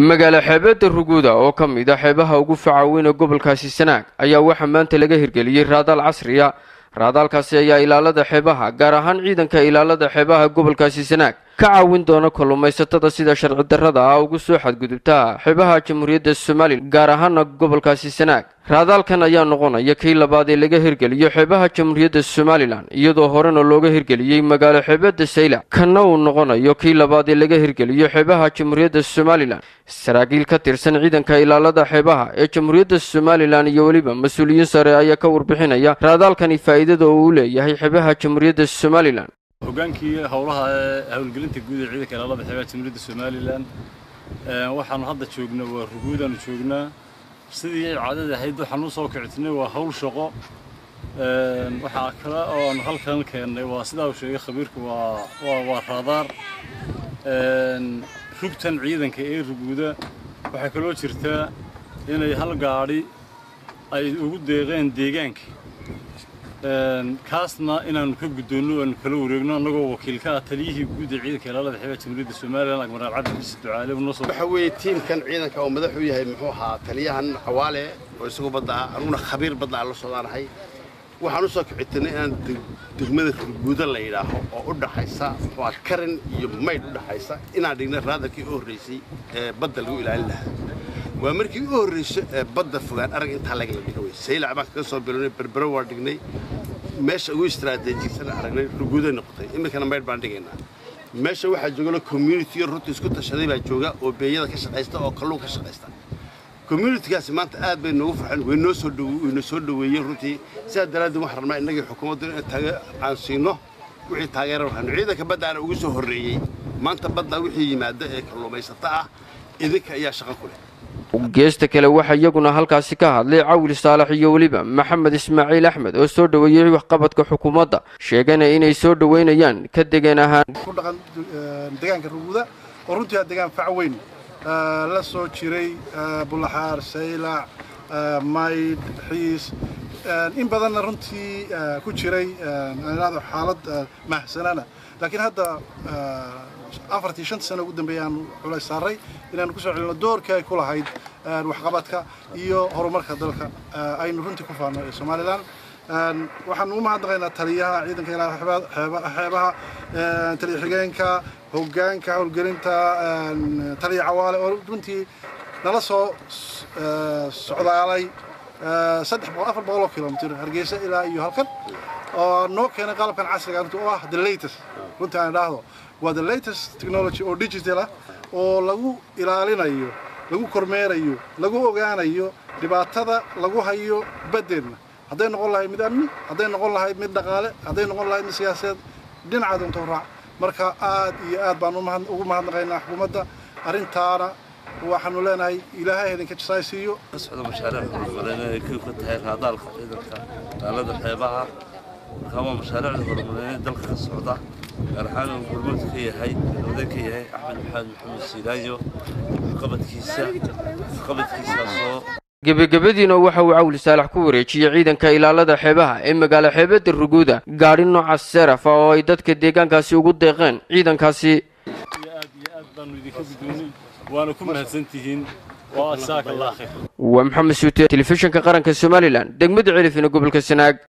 magaalo xeebeedda ruguuda oo ka mid a xeebaha ugu faca weyn ee gobolkaasi sanaag ayaa waxaa maanta laga hirgeliyey raadaal casriya raadaalkaasi ayaa ilaalada xeebaha gaar ahaan ciidanka ilaalada xeebaha gobolkaasi sanaag ka caawin doona kalluumaysatada sida sharci darrada ah ugu soo xadgudubta xeebaha jamhuuriyadda somalilan gaar ahaana gobolkaasi sanaag raadaalkan ayaa noqonaya kii labaad ee laga hirgeliyo xeebaha jamhuuriyadda somalilan iyadoo horena looga hirgeliyey magaalo xeebeedda saylac kanna uu noqonayo kii labaad ee laga hirgeliyo xeebaha jamhuuriyadda somalilan saraakiil ka tirsan ciidanka ilaalada xeebaha ee jamhuuriyadda somalilan iyo weliba mas-uuliyiin sare ayaa ka warbixinaya raadaalkani faa'iidada uu u leeyahay xeebaha jamhuuriyadda somalilan hogaankii howlaha ee howlgelinta guud ee ciidanka ilaalada xeebaha jamhuuriyadda somalilan waxaanu hadda joognaa waa ruguudaanu joognaa sidii caadada ahayd waxaan u soo kicitnay waa hawl shaqo waxaa kale oo aanu halkan keennay waa sidaa uu sheegay khabiirku waa waa raadaar rugtan ciidanka ee ruguuda waxaa kaloo jirtaa inay hal gaadhi ay ugu deeqeen deegaanka kaasna inaanu ka guddoonno aanu kala wareegno annagoo wakiilka ah taliyihii guud ee ciidanka ilaalada xeebaha jamhuuriyadda somalilan admiraal cabdi xise ducaale noo soo waxa weeye tiimkan ciidanka oo madax u yahay muxuu ahaa taliyahan cawaale oo isagu badda ah anuguna khabiir badda aan la soodaanahay waxaan u soo kicitinay inaan degmada ruguuda la yidhaaho oo u dhaxaysa muxuu ah karin iyo maydh u dhaxaysa inaan dhignay raadarkii u horraysay ee badda lagu ilaalin lahaa waa markii u horrayso ee badda fogaan arag intaa laga la dhiga wey saylac baan kaga soo bilownay berbero waa dhignay meesha ugu istaraatiijiysan aragnay ruguuday noqotay iminkana maydh baan dhigaynaa meesha waxaa joogala communitiyo runta isku tashaday baa jooga oo beeyada ka shaqaysta oo kalluun ka shaqaysta communitigaasi maanta aad bay noogu farxeen way noo soo way noo soo dhoweeyeen runtii sidaa daraaddeed waxaan rabnaa innagii xukuumaddu in taageer aan siino wixii taageero waxaanu ciidanka baddaana ugu soo horreeyey maanta badda wixii yimaada ee kalluumaysata ah idinka ayaa shaqo ku leh geesta kale waxaa iyaguna halkaasi ka hadlay cawil saalax iyo weliba maxamed ismaaciil axmed oo soo dhoweeyey waxqabadka xukuumadda sheegana inay soo dhoweynayaan ka degan ahaan ku dhaqan deegaanka ruguuda oo runtii aa deegaan fac weyn la soo jiray bulaxaar saylac maydh xiis in badanna runtii ku jiray xaalad mahsanana laakiin hadda afartii shanta sano ugu dambeeya aanu culays saaray inaanu kusoo celino doorkii ay ku lahayd waxqabadka iyo horumarka dalka aynu runtii ku faano ee somalilan waxaanu u mahadnaqaynaa taliyaha ciidanka ilaa xeebaha taliya xigeenka hoggaanka howlgelinta taliya cawaale oo runtii nala soo socdaalay saddex boqol afar boqol oo kilomitr hargeysa ilaa iyo halkan oo noo keenay qalabkan casriga runtii oo ah the latest runtii aan idhaahdo waa the latest technology oo digital ah oo lagu ilaalinayo lagu kormeerayo lagu ogaanayo dhibaatada lagu hayo baddeenna hadday noqon lahayd mid amni hadday noqon lahayd mid dhaqaale hadday noqon lahayd mid siyaasadeed dhinaca doonto raac marka aad iyo aad baan ugu mahadnaqaynaa xukuumadda arrintaana waxaanu leenahay ilaahay idinka jasaaysiiyo ka socda mashaariic horumarineed ay kow ka tahay raadaalka ciidanka ilaalada xeebaha markaa waa mashaariicda horumarineed dalka ka socda gaar ahaan uu hormuud ka yahay galwade ka yahay axmed maxamed maxamed siilaayo waxqabadkiisa waxqabadkiisaasoo gebagabadiina waxa uu cawli saalax ku wareejiyey ciidanka ilaalada xeebaha ee magaalo xeebeedda ruguuda gaadhi nooca seraf ah oo ay dadka deegaankaasi ugu deeqeen ciidankaasi aad iyo aad baanu idinka guddoonay waana ku mahadsantihiin waa jasaaka allah khayr waa maxamed suute telefishinka qaranka somalilan degmada celifina gobolka sanaag